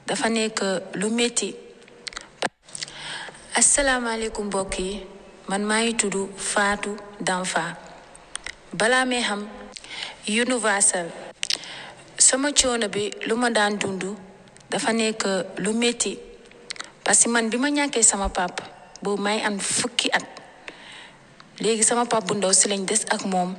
dafa nekk lu métti asalaamaaleykum mbokk yi man maa ngi tudd Fatou Danfa balaa may xam Universal sama coono bi lu ma daan dund dafa nekk lu métti parce que man bi ma ñàkkee sama pap boobu may am fukki at léegi sama pap bu ndaw si lañ des ak moom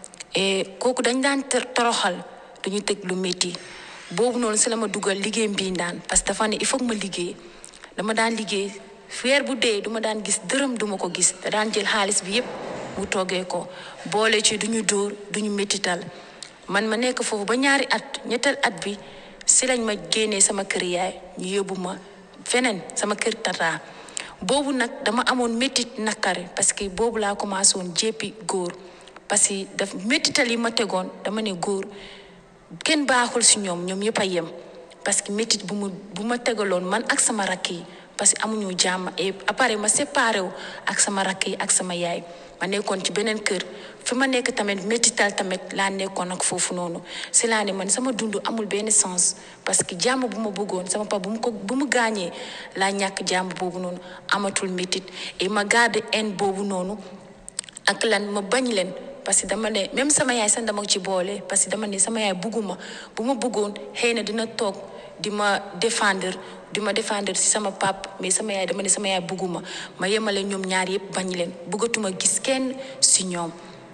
et kooku dañ daan toroxal duñu teg lu métti boobu noonu si la ma dugal liggéey mbii daan parce que dafa ne il faut que ma liggéey dama daan liggéey weer bu dee duma daan gis dërëm duma ko gis te daan jël xaalis bi yépp mu toggee ko boole ci duñu dóor duñu méttital man ma nekk foofu ba ñaari at ñetteel at bi si lañ ma génnee sama kër yaay ñu yóbbu ma feneen sama kër tata boobu nag dama amoon méttit nakari parce que boobu laa commencé woon jéppi góor parce que daf méttital yi ma tegoon dama ne góor kenn baaxul si ñoom ñoom yëpp a yem parce que méttit bu mu bu ma tegaloon man ak sama rakk yi parce que amuñu jàmm et après ma séparé wu ak sama rakk yi ak sama yaay ma nekkoon ci beneen kër fi ma nekk tamit méttital tamit laa nekkoon ak foofu noonu si laa ne man sama dund amul benn sens parce que jàmm bu ma bëggoon sama papa bu mu ko bu mu gaañee laa ñàkk jàmm boobu noonu amatul méttit et ma garde haine boobu noonu ak lan ma bañ leen parce que dama ne même sama yaay sax dama ci boole parce que dama ne sama yaay bugguma bu ma bëggoon xëy na dina toog di ma défendre di ma défendre si sama pap mais sama yaay dama ne sama yaay bugguma ma yemale ñoom ñaar yëpp bañ leen bëggatuma gis kenn si ñoom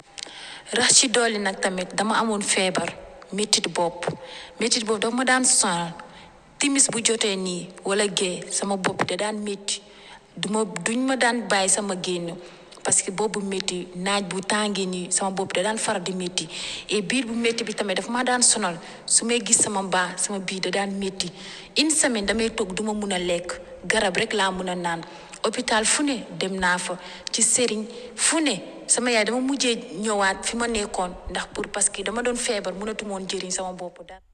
rax ci dolli nag tamit dama amoon feebar métit bopp métit bopp dafa ma daan sonal timis bu jotee nii wala gée sama bopp da daan métti duma duñ ma daan bàyyi sama génn parce que boobu métti naaj bu tàngee nii sama bopp da daan faral di métti et biir bu métti bi tamit dafa ma daan sonal su may gis sama mbaa sama biir da daan métti une semaine damay toog duma mun a lekk garab rek laa mun a naan hôpital fu ne dem naa fa ci sëriñ fu ne sama yaay dama mujjee ñëwaat fi ma nekkoon ndax pour parce que dama doon feebar mënatu moon jëriñ sama bopp dara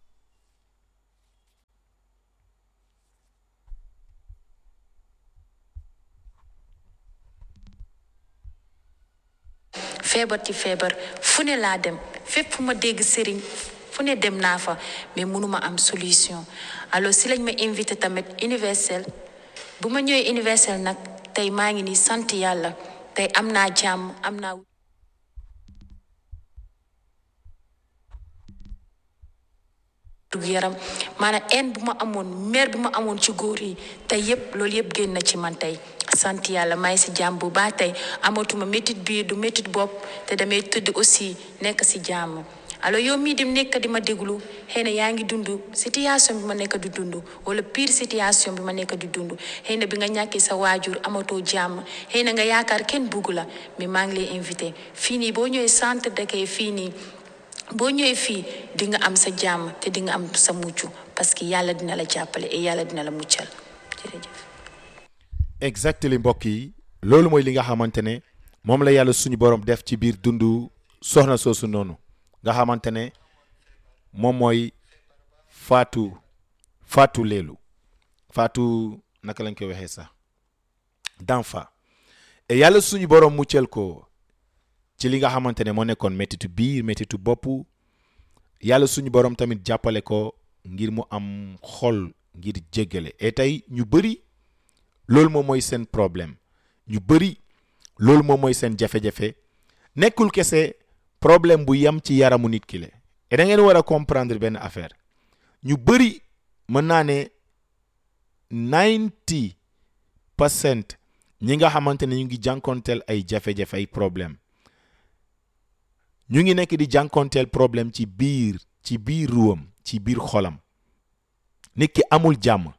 feebar ci feebar fu ne laa dem fépp fu ma dégg sëriñ fu ne dem naa fa mais mënuma am solution alors si lañ ma invité tamit universel bu ma ñëwee universel nag tey maa ngi nii sant yàlla tey am naa jàmm am naa dug yaram maanaam en bu ma amoon mer bi ma amoon ci góor yi tey yépp loolu yépp génn na ci man tey sant yàlla may si jàmm bu baax tey amatuma métit biir du métit bopp te damay tëdd aussi nekk si jàmm alors yow mii di nekk di ma déglu xëy na yaa ngi dund situation bi ma nekk di dund wala pire situation bi ma nekk di dund xëy na bi nga ñàkkee sa waajur amatoo jàmm xëy na nga yaakaar kenn bugg la mais maa ngi lay invité fii nii boo ñëwee centre d'accueil fii nii boo ñëwee fii di nga am sa jàmm te di nga am sa mucc parce que yàlla dina la jàppale et yàlla dina la muccal jërëjëf. exactement mbokk yi loolu mooy li nga xamante ne moom la yàlla suñu borom def ci biir dundu soxna soosu noonu nga xamante ne moom mooy Fatou Fatou Leelu Fatou naka lañ koy waxee sax Danfa et yàlla suñu borom muccal ko ci li nga xamante ne moo nekkoon méttitu biir méttitu bopp yàlla suñu borom tamit jàppale ko ngir mu am xol ngir jéggale et tey ñu bëri loolu moom mooy seen problème ñu bëri loolu moom mooy seen jafe-jafe nekkul kese problème bu yem ci yaramu nit ki la et da ngeen war a comprendre benn affaire ñu bëri mën naa ne ninety percent ñi nga xamante ne ñu ngi jànkonteel ay jafe-jafe ay problème ñu ngi nekk di jànkonteel problème ci biir ci biir ruwam ci biir xolam nit ki amul jàmm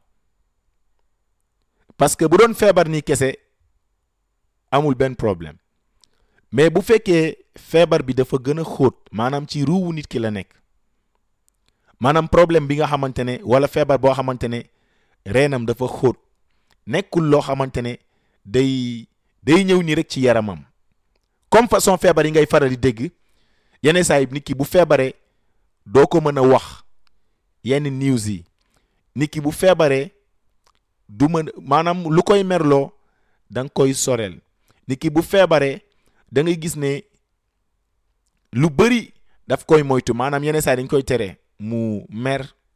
parce que bu doon feebar ni kese amul benn problème mais bu fekkee feebar bi dafa gën a xóot maanaam ci ruuwu nit ki la nekk maanaam problème bi nga xamante ne wala feebar boo xamante ne reenam dafa xóot nekkul loo xamante ne day day ñëw nii rek ci yaramam comme façon feebar yi ngay faral di dégg yenn saa yi nit ki bu feebaree doo ko mën a wax yenn news yi nit ki bu feebaree du mën maanaam lu koy merloo da nga koy soreel nit ki bu feebaree da ngay gis ne lu bëri daf koy moytu maanaam yenn saa yi dañ koy tere mu mer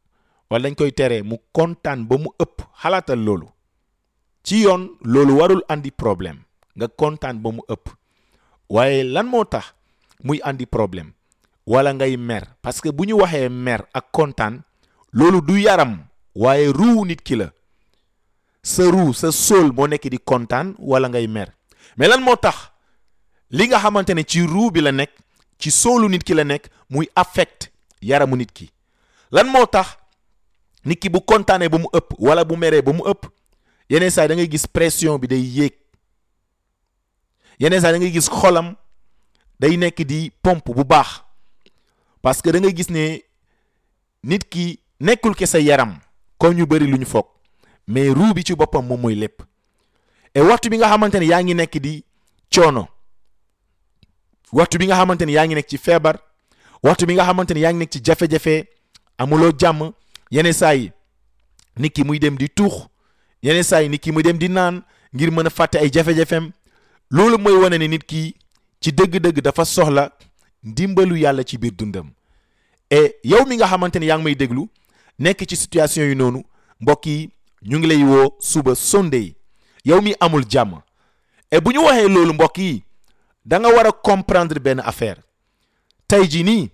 wala dañ koy tere mu kontaan ba mu ëpp xalaatal loolu ci yoon loolu warul andi problème nga kontaan ba mu ëpp waaye lan moo tax muy andi problème wala ngay mer parce que bu ñu waxee mer ak kontaan loolu du yaram waaye ruu nit ki la sa ruu sa sóol moo nekk di kontaan wala ngay mer mais lan moo tax li nga xamante ne ci ruu bi la nekk ci sóolu nit ki la nekk muy affect yaramu nit ki lan moo tax nit ki bu kontaanee ba mu ëpp wala bu meree ba mu ëpp yeneen saa da ngay gis pression bi day yéeg yeneen saa da ngay gis xolam day nekk di pompe bu baax parce que da ngay gis ne nit ki nekkul ke sa yaram comme ñu bëri lu ñu foog mais ruu bi ci boppam moom mooy lépp et waxtu bi nga xamante ne yaa ngi nekk di coono waxtu bi nga xamante ne yaa ngi nekk ci feebar waxtu bi nga xamante ne yaa ngi nekk ci jafe-jafe amuloo jàmm yeneen saa yi nit ki muy dem di tuux yeneen saa yi nit ki muy dem di naan ngir mën a fàtte ay jafe-jafeem loolu mooy wane ne nit ki ci dëgg-dëgg dafa soxla ndimbalu yàlla ci biir dundam et yow mi nga xamante ne yaa ngi may déglu nekk ci situation yu noonu mbokk yi ñu ngi lay woo suba Sunday yow mi amul jàmm et bu ñu waxee loolu mbokk yi da nga war a comprendre benn affaire tey jii nii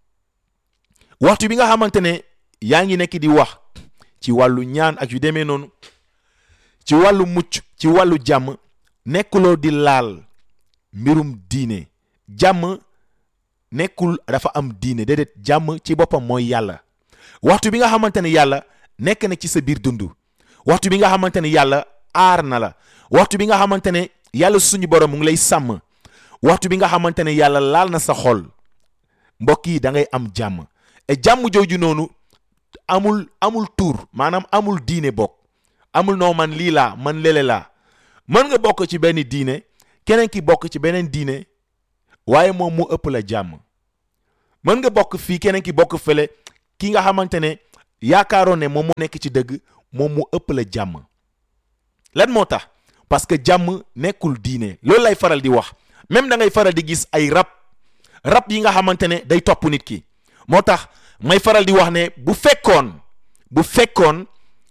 waxtu bi nga xamante ne yaa ngi nekk di wax ci wàllu ñaan ak yu demee noonu ci wàllu mucc ci wàllu jàmm nekkuloo di laal mbirum diine jàmm nekkul dafa am diine déedéet jàmm ci boppam mooy yàlla waxtu bi nga xamante ne yàlla nekk na ci sa biir dund waxtu bi nga xamante ne yàlla aar na la waxtu bi nga xamante ne yàlla suñu borom mu ngi lay sàmm waxtu bi nga xamante ne yàlla laal na sa xol mbokk yi da ngay am jàmm et jàmm jooju noonu amul amul tuur maanaam amul diine bokk amul noo man lii laa man lele laa mën nga bokk ci benn diine keneen ki bokk ci beneen diine waaye moom mu ëpp la jàmm mën nga bokk fii keneen ki bokk fële ki nga xamante ne yaakaaroon ne moom moo nekk ci dëgg moom mu ëpp la jàmm lan moo tax parce que jàmm nekkul diine loolu lay faral di wax même da ngay faral di gis ay rab rab yi nga xamante ne day topp nit ki moo tax may faral di wax ne bu fekkoon bu fekkoon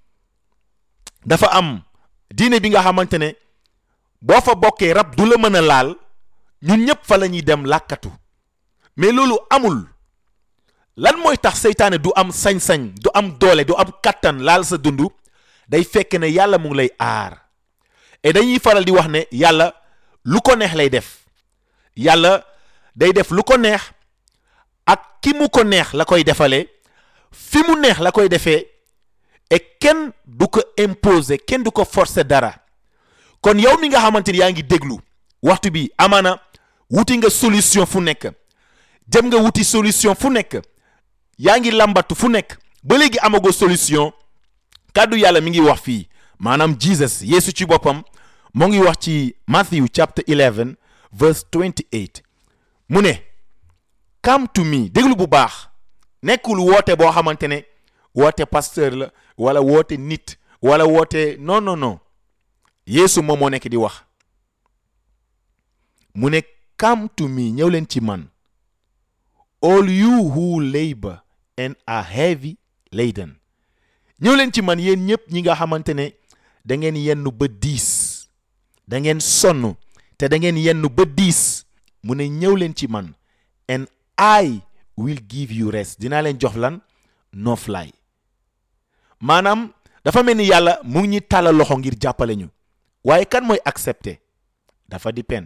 dafa am diine bi nga xamante ne boo fa bokkee rab du la mën a laal ñun ñëpp fa la ñuy dem làkkatu mais loolu amul lan mooy tax seytaane du am sañ-sañ du am doole du am kattan laal sa dund day fekk ne yàlla mu ngi lay aar et dañuy faral di wax ne yàlla lu ko neex lay def yàlla day def lu ko neex ak ki mu ko neex la koy defalee fi mu neex la koy defee et kenn du ko imposer kenn du ko forcer dara kon yow mi nga xamante ni yaa ngi déglu waxtu bi amaana wuti nga solution fu nekk jëm nga wuti solution fu nekk yaa ngi lambatu fu nekk ba léegi amagoo solution kàddu yàlla mi ngi wax fii maanaam Jesus Yeesu ci boppam moo ngi wax ci Matthew chapter 11 verse 28 mu ne come to me déglu bu baax nekkul woote boo xamante ne woote pasteur la wala woote nit wala woote non non non Yeesu moom moo nekk di wax mu ne come to me ñëw leen ci man all you who labor and are heavy laden ñëw leen ci man yéen ñëpp ñi nga xamante ne da ngeen yenn ba diis da ngeen sonn te da ngeen yenn ba diis mu ne ñëw leen ci man and I will give you rest dinaa leen jox lan noflaay maanaam dafa mel ni yàlla mu ngi ñuy tàllal loxo ngir jàppale ñu waaye kan mooy accepter dafa dépend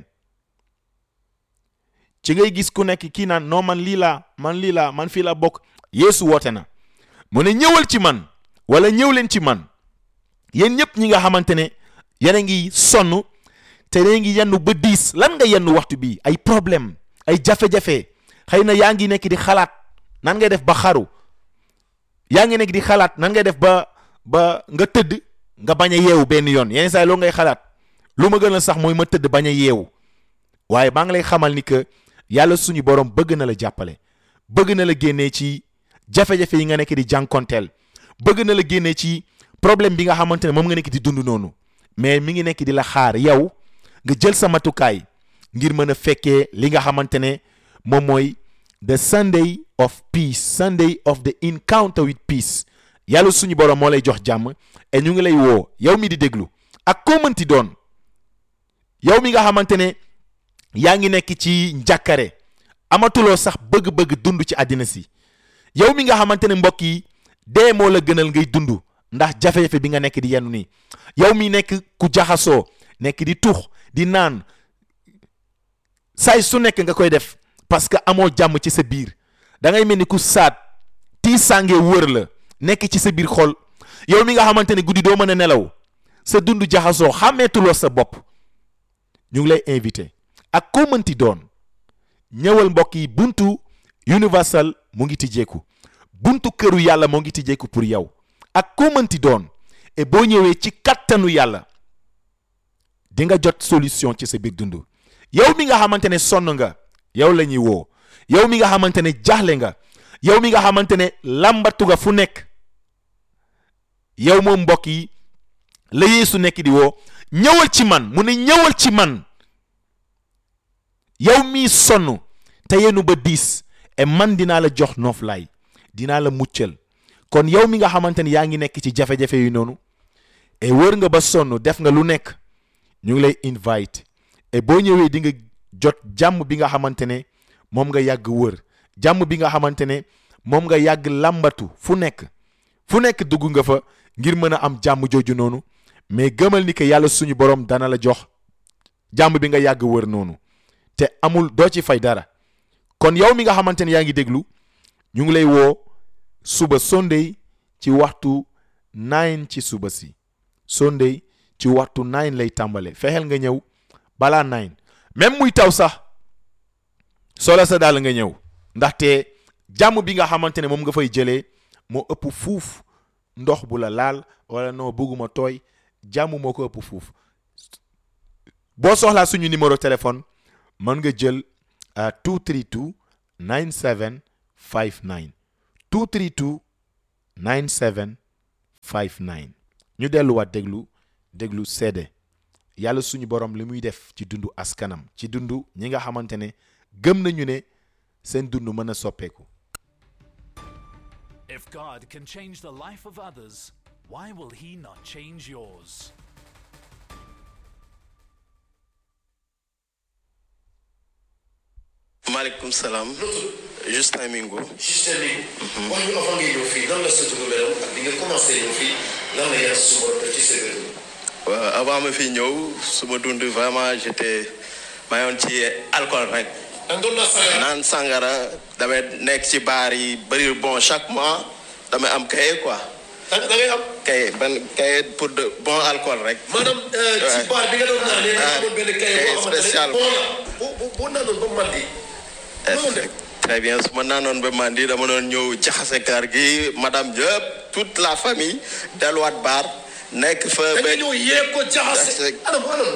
ci ngay gis ku nekk kii naan non man lii laa man lii laa man fii laa bokk Yeesu woote na mu ne ñëwal ci man wala ñëw leen ci man yéen ñëpp ñi nga xamante ne yéen a ngi sonn te yéen ngi yenn ba diis lan nga yenn waxtu bi ay problème ay jafe-jafe xëy na yaa ngi nekk di xalaat nan ngay def ba xaru yaa ngi nekk di xalaat nan ngay def ba ba nga tëdd nga bañ a yeewu benn yoon yenn saa yi loo ngay xalaat lu ma gën a sax mooy ma tëdd bañ a yeewu waaye maa ngi lay xamal ni que yàlla suñu borom bëgg na la jàppale bëgg na la génnee ci jafe-jafe yi nga nekk di jànkonteel bëgg na la génnee ci problème bi nga xamante ne moom nga nekk di dund noonu mais mi ngi nekk di la xaar yow nga jël sa matukaay ngir mën a fekkee li nga xamante ne moom mooy the Sunday of peace Sunday of the encounter with peace yàlla suñu borom moo lay jox jàmm et ñu ngi lay woo yow mi di déglu ak koo mënti doon yow mi nga xamante ne yaa ngi nekk ci njàkkare amatuloo sax bëgg-bëgg dund ci àddina si yow mi nga xamante ne mbokk yi dee moo la gënal ngay dund ndax jafe-jafe bi nga nekk di yenn nii yow mi nekk ku jaxasoo nekk di tux di naan saay su nekk nga koy def parce que amoo jàmm ci sa biir da ngay mel ni ku saat tii sàngee wër la nekk ci sa biir xol yow mi nga xamante ne guddi doo mën a nelaw sa dund jaxasoo xàmmeetuloo sa bopp ñu ngi lay invité ak koo mënti doon ñëwal mbokk yi buntu universal mu ngi tijjeeku buntu këru yàlla moo ngi tijjeeku pour yow ak koo mënti doon et boo ñëwee ci kattanu yàlla di nga jot solution ci sa biir dund yow mi nga xamante ne sonn nga yow la ñuy woo yow mi nga xamante ne jaaxle nga yow mi nga xamante ne làmbatu nga fu nekk yow moom mbokk yi la Yeesu nekk di woo ñëwal ci man mu ne ñëwal ci man yow mii sonn te yenu ba diis et man dinaa la jox nooflaay dinaa la muccal kon yow mi nga xamante ne yaa ngi nekk ci jafe-jafe yu noonu et wër nga ba sonn def nga lu nekk ñu ngi lay invite et boo ñëwee di nga jot jàmm bi nga xamante ne moom nga yàgg wër jàmm bi nga xamante ne moom nga yàgg làmbatu fu nekk fu nekk dugg nga fa ngir mën a am jàmm jooju noonu mais gëmal ni que yàlla suñu borom dana la jox jàmm bi nga yàgg wër noonu te amul doo ci fay dara kon yow mi nga xamante ne yaa ngi déglu ñu ngi lay woo suba Sunday ci waxtu nine ci suba si Sunday ci waxtu nine lay tàmbale fexeel nga ñëw balaa nine même muy taw sax soola sa daal nga ñëw ndaxte jàmm bi nga xamante ne moom nga fay jëlee moo ëpp fuuf ndox bu la laal wala noo bëgguma tooy jàmm moo ko ëpp fuuf boo soxlaa suñu numéro téléphone mën nga jël 232 9759 232 9759 ñu delluwaat déglu déglu seede yàlla suñu borom li muy def ci dundu askanam ci dundu ñi nga xamante ne gëm nañu ne seen dund mën a soppeeku If God can change the life of others, why will He not change yours? maaleykum salaam. Justin Mingo. Justin Mingo. wax ñu avant ngay ñëw fii nan la sa dugub meloon ak bi nga commencé ñëw fii lan la yàlla su borom def ci sa dund. waaw avant ma fi ñëw su ma dund vraiment j'étais maa yoon ci alcool rek. da nga doon naa sangara. naan sangara damay nekk ci baar yi bëri bon chaque mois damay am cahier quoi. da da ngay am. cahier ban cahier pour de bon alcool rek. maanaam ci Ouais. baar bi nga doon naan nee na Ah, amoon benn kay kay boo xamante ne spécial. bon la bu bu bu naanoon ba mandi. noonu def. très bien su ma naanoon ba mandi dama doon ñëw jaxase kër gi madame yëpp toute la famille delluwaat baar nekk fa da ba. nga ñëw yee ko jaxase. Jaxase. anam anam.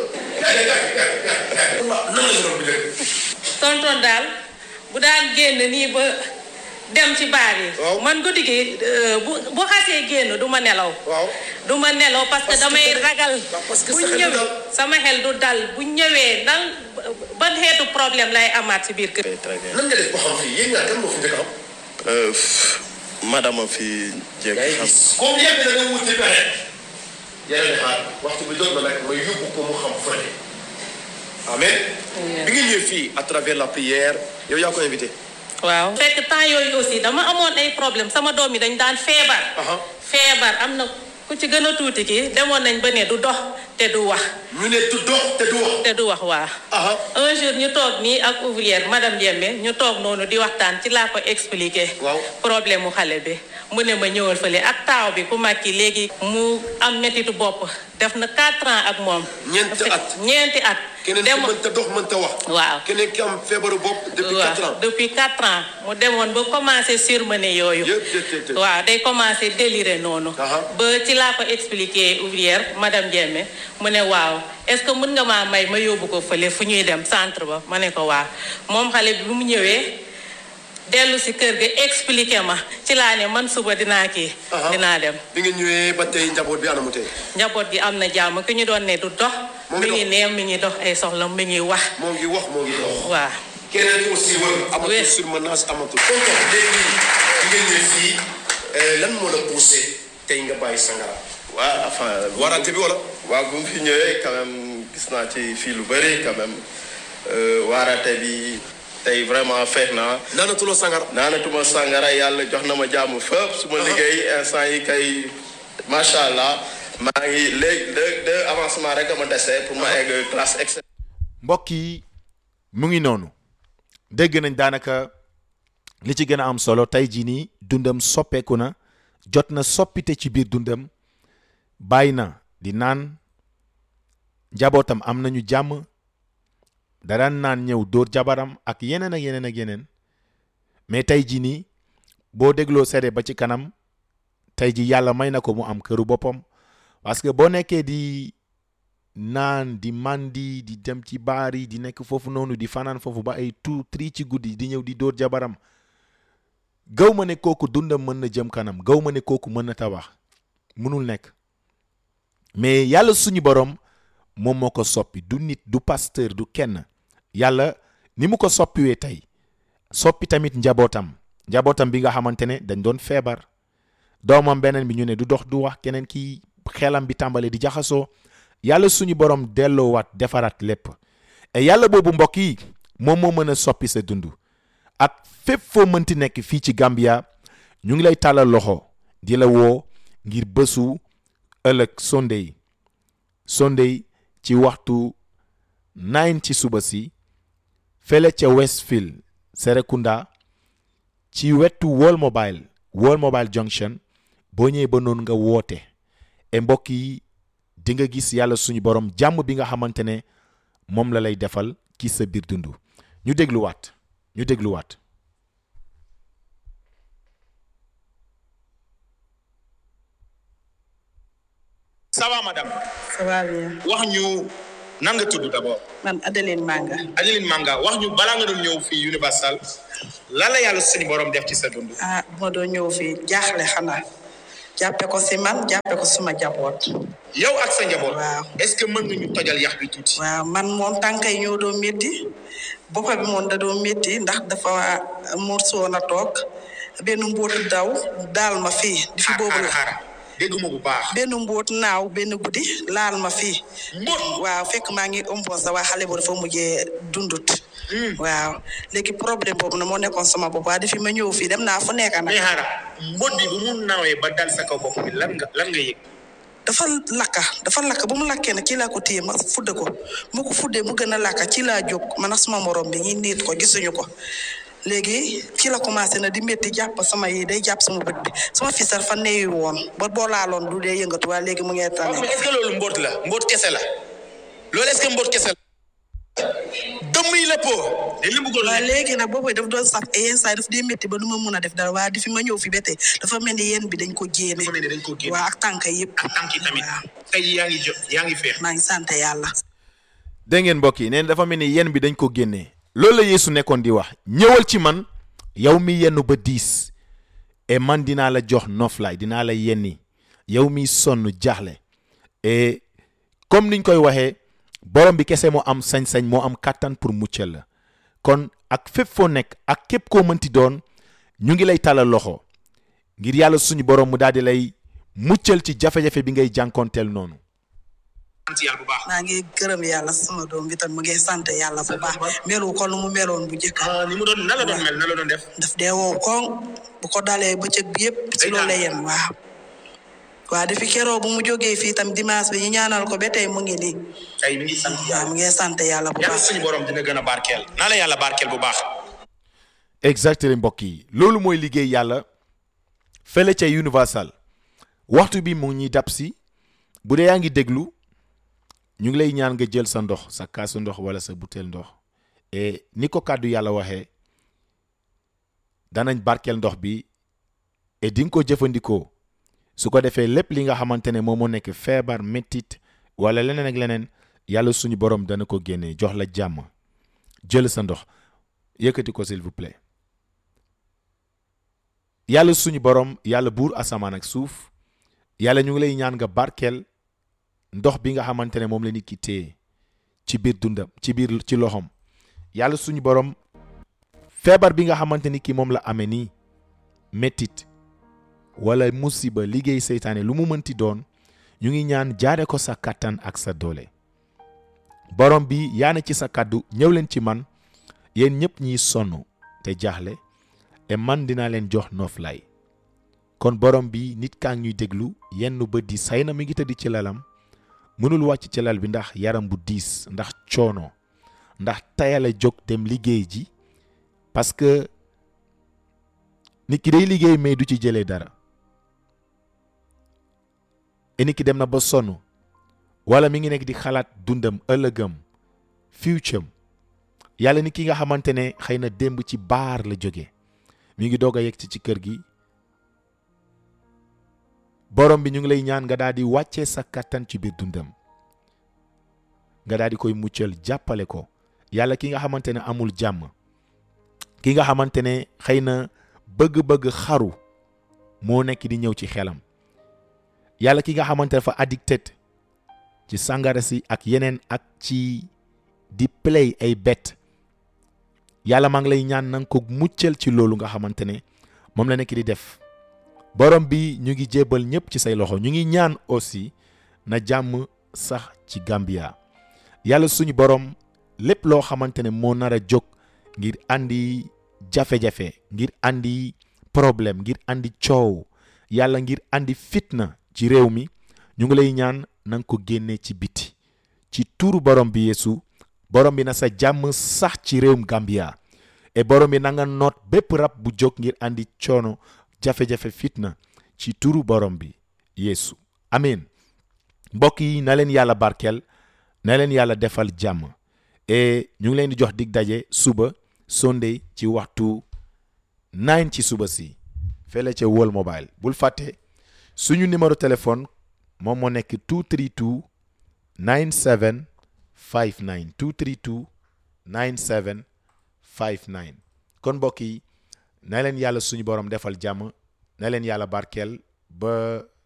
nan la ñu doon bi def. tonton daal bu daan génn nii ba dem ci baar yi. Waaw. man guddi gi euh, bu bu xasee génn du ma nelaw. waaw. du ma nelaw parce que Parce que damay dara- ragal. waaw, parce que bu sa xel du ñëwee dal. sama xel du dal bu ñëwee nan ban xeetu problème lay amaat ci biir kër. Ok, très bien. nan nga def ba xam fii yéen ñaar kan moo fi njëkk a xam. Euh, pff, madame a fi jéeg yaa ngi xam. gis comme yàgg na nga wuti pexe. yàlla ne xaar waxtu bi jot na nag ma yóbbu ko mu xam fële. amen. bi nga ñëwee fii à travers la prière yow yaa ko invité. waaw fekk temps yooyu aussi dama amoon ay problème sama doom yi dañ daan feebar. Aha. feebar am na ku ci gën a tuuti kii demoon nañ ba ne du dox te du wax ñu ne du dox te du wax. te du wax waa. aha un jour ñu toog nii ak ouvrière madame Diembe ñu toog noonu di waxtaan ci laa ko expliqué. Waaw. problème mu xale bi mu ne ma ñëwal fële ak taaw bi ku mag ki léegi mu am métitu bopp def na 4 ans ak moom. Ñeenti at. ñeenti at. keneen ki Demo- mënta dox mënta wax. waaw. keneen ki am feebaru bopp depuis waaw, quatre ans. depuis 4 ans mu demoon ba commencé surmené yooyu. Yëpp, yëpp, yëpp, yëpp. waaw day commencé délirer noonu. Aha. ba ci laa ko expliqué ouvrière madame Diembe mu ne waaw est-ce que mën nga maa may ma yóbbu ko fële fu ñuy dem centre ba ma ne ko waaw moom xale bi bu mu ñëwee dellu si kër ga expliqué ma ci laa ne man suba dinaa kii. Aha. dinaa dem bi nga ñëwee ba tey njaboot bi anamu tey. njaboot gi am na jàmm ki ñu doon ne du dox. Moo ngi mi ngi dox. neem mi ngi dox ay soxla mi ngi wax moo ngi wax moo ngi dox. waaw. keneen ki aussi wër amatul Oui. surmenage amatul. tonton léegi bi nga ñëwee fii lan moo la poussé tey nga bàyyi sangara waa enfin warante bi wala waaw bu mu fi ñëwee quand même gis naa ci fii lu bëri quand même waarate bi tey vraiment feex naa naanatuloo sangara naanatuma sàngara yàlla jox na ma jàmm fépp su ma liggéey instant yi kay macha allah maa ngi léegi de de avancement rek a ma dese pour ma egg classe excellente mbokk yi mu ngi noonu dégg nañ daanaka li ci gën a am solo tey jii nii dundam soppeeku na jot na soppite ci biir dundam bàyyi na di naan njabootam am nañu jàmm da daan naan ñëw dóor jabaram ak yeneen ak yeneen ak yeneen mais tey jii nii boo dégloo seede ba ci kanam tey ji yàlla may na ko mu am këru boppam parce que boo nekkee di naan di mandi di dem ci baar yi di nekk foofu noonu di fanaan foofu ba ay tout tri ci guddi di ñëw di dóor jabaram gaw ma ne kooku dundam mën na jëm kanam gaw ma ne kooku mën na tabax mënul nekk mais yàlla suñu borom moom moo ko soppi du nit du pasteur du kenn yàlla ni mu ko soppiwee tey soppi tamit njabootam njabootam bi nga xamante ne dañ doon feebar doomam beneen bi ñu ne du dox du wax keneen ki xelam bi tàmbale di jaxasoo yàlla suñu borom delloowaat defaraat lépp et yàlla boobu mbokk yi moom moo mën a soppi sa dund ak fépp foo mënti nekk fii ci Gambia ñu ngi lay tàllal loxo di la woo ngir bésu ëllëg Sunday Sunday ci waxtu 9 ci suba si fele ca Westfield Serekunda ci wetu World Mobile World Mobile Junction boo ñëwee ba noonu nga woote et mbokk yi di nga gis yàlla suñu borom jàmm bi nga xamante ne moom la lay defal ci sa biir dund ñu dégluwaat ñu dégluwaat. ça va madame ça va bien wax ñu nan nga tudd d'abord man Adeline Manga Adeline Manga wax ñu balaa nga doon ñëw fii Universal lan la yàlla suñu borom def ci sa dund ah bu ma doon ñëw fii jaaxle xanaa jàppe ko si man jàppe ko suma jaboot yow ak sa njaboot waaw est-ce que mën nga ñu tojal yax bi tuuti waaw man moom tànkay ñoo doon métti boppa bi moom da doon métti ndax dafa morsoon a toog benn mbóotu daw daal ma fii di fi boobu la xaaral dégguma bu baax benn mbóot naaw benn guddi laal ma fii mbóot waaw fekk maa ngi ëmboon sa waa xale boobu dafa mujjee dundut waaw léegi problème boobu na moo nekkoon sama bopp waa defi ma ñëw fii dem naa fu nekk nag mais xaaral mbóot bi bu mu nawee ba dal sa kaw bopp bi lan nga lan nga yëg dafa lakka dafa lakka bu mu lakkee nag ci laa ko téye ma fudde ko mu ko fuddee mu gën a lakka ci laa jóg man ak suma morom bi ñi niit ko gisuñu ko léegi ci la commencé na di métti jàpp sama yi day jàpp sama bët bi sama fisal fa neeyu woon ba boo laaloon du dee yëngatu waa léegi mu ngee tane mais est-ce que loolu mbóot la mbóot kese la loolu est-ce que mbóot kese la dëmm yi la po dañ la bëggoon waaw lekk. léegi nag boobu daf doon saf et yenn saa yi daf dee métti ba du ma mun a def dara waa di fi ma ñëw fi ba tey dafa mel ni yéen bi dañ ko génne dafa mel ni dañ ko génne. waa ak tànk yëpp ak tànk yi tamit waaw tey yaa ngi jo yaa ngi feex maa ngi sant yàlla dégg ngeen mbokk yi nee na dafa mel ni yenn bi dañ ko génnee loolu la Yeesu nekkoon di wax ñëwal ci man yow mi yenn ba diis et man dinaa la jox noflaay dinaa la yenni yow mi sonn jaaxle et comme niñ koy waxee borom bi kese moo am sañ-sañ moo am kàttan pour muccal la kon ak fépp foo nekk ak képp koo mënti doon ñu ngi lay talal loxo ngir yàlla suñu borom mu daal di lay muccal ci jafe-jafe bi ngay jànkoonteel noonu sant yàlla bu baax maa ngi gërëm yàlla sama doom bi tam mu ngi sant yàlla bu baax melu ko nu mu meloon bu njëkk ah ni mu doon nan la doon mel nan la doon def daf dee wow koŋ bu ko dalee bëccëg bi yëpp si loolu la yem waaw waaw dafi keroo bu mu jógee fii tam dimanche bi ñu ñaanal ko ba tey mu ngi nii tey mi ngi sant waaw yàlla mu ngi sant yàlla bu yàlla baax suñu borom dina gën a barkeel naa la yàlla barkeel bu baax exactement mbokk yi loolu mooy liggéey yàlla fële ca Universal waxtu bi mu ngi ñuy dab si bu dee yaa ngi déglu ñu ngi lay ñaan nga jël sa ndox sa kaasu ndox wala sa butéel ndox et ni ko kàddu yàlla waxee danañ barkeel ndox bi et di nga ko jëfandikoo su ko defee lépp li nga xamante ne moom moo nekk feebar méttit wala leneen ak leneen yàlla suñu borom dana ko génnee jox la jàmm jël sa ndox yëkkati ko s'il vous plaît yàlla suñu borom yàlla buur asamaan ak suuf yàlla ñu ngi lay ñaan nga barkeel ndox bi nga xamante ne moom la nit ki téye ci biir dundam ci biir ci loxoom yàlla suñu borom feebar bi nga xamante ni ki moom la amee nii méttit wala musiba liggéey seytaane lu mu mënti doon ñu ngi ñaan jaare ko sa kàttan ak sa doole borom bi yaa na ci sa kàddu ñëw leen ci man yéen ñëpp ñiy sonn te jaaxle et man dinaa leen jox nooflaay kon borom bi nit kaa ngi ñuy déglu yenn bët di say na mi ngi tëdd ci lalam mënul wàcc ci lal bi ndax yaram bu diis ndax coono ndax tayale jóg dem liggéey ji parce que nit ki day liggéey mais du ci jëlee dara et nit ki dem na ba sonn wala mi ngi nekk di xalaat dundam ëllëgam future yàlla ni ki nga xamante ne xëy na démb ci baar la jóge mi ngi doog a yegg ci ci kër gi borom bi ñu ngi lay ñaan nga daal di wàccee sa kattan ci biir dundam nga daal di koy muccal jàppale ko yàlla ki nga xamante ne amul jàmm ki nga xamante ne xëy na bëgg-bëgg xaru moo nekk di ñëw ci xelam yàlla ki nga xamante ne dafa addicted ci sàngara si ak yeneen ak ci di play ay bet yàlla maa ngi lay ñaan na nga ko muccal ci loolu nga xamante ne moom la nekk di def borom bi ñu ngi jébbal ñëpp ci say loxo ñu ngi ñaan aussi na jàmm sax ci Gambia yàlla suñu borom lépp loo xamante ne moo nar a jóg ngir andi jafe-jafe ngir andi problème ngir andi coow yàlla ngir andi fitna ci réew mi ñu ngi lay ñaan na nga ko génne ci biti ci tuuru borom bi yeesu borom bi na sa jàmm sax ci réewum Gambia et borom bi na nga noot bépp rab bu jóg ngir andi coono jafe-jafe fitna ci turu borom bi yeesu amin mbokk yi na leen yàlla barkeel na leen yàlla defal jàmm et ñu ngi leen di jox dig daje suba Sunday ci waxtu 9 ci suba si fele ca World Mobile bul fàtte suñu numéro téléphone moom moo nekk 232 97 59 232 97 59 kon mbokk yi na leen yàlla suñu borom defal jàmm na leen yàlla barkeel ba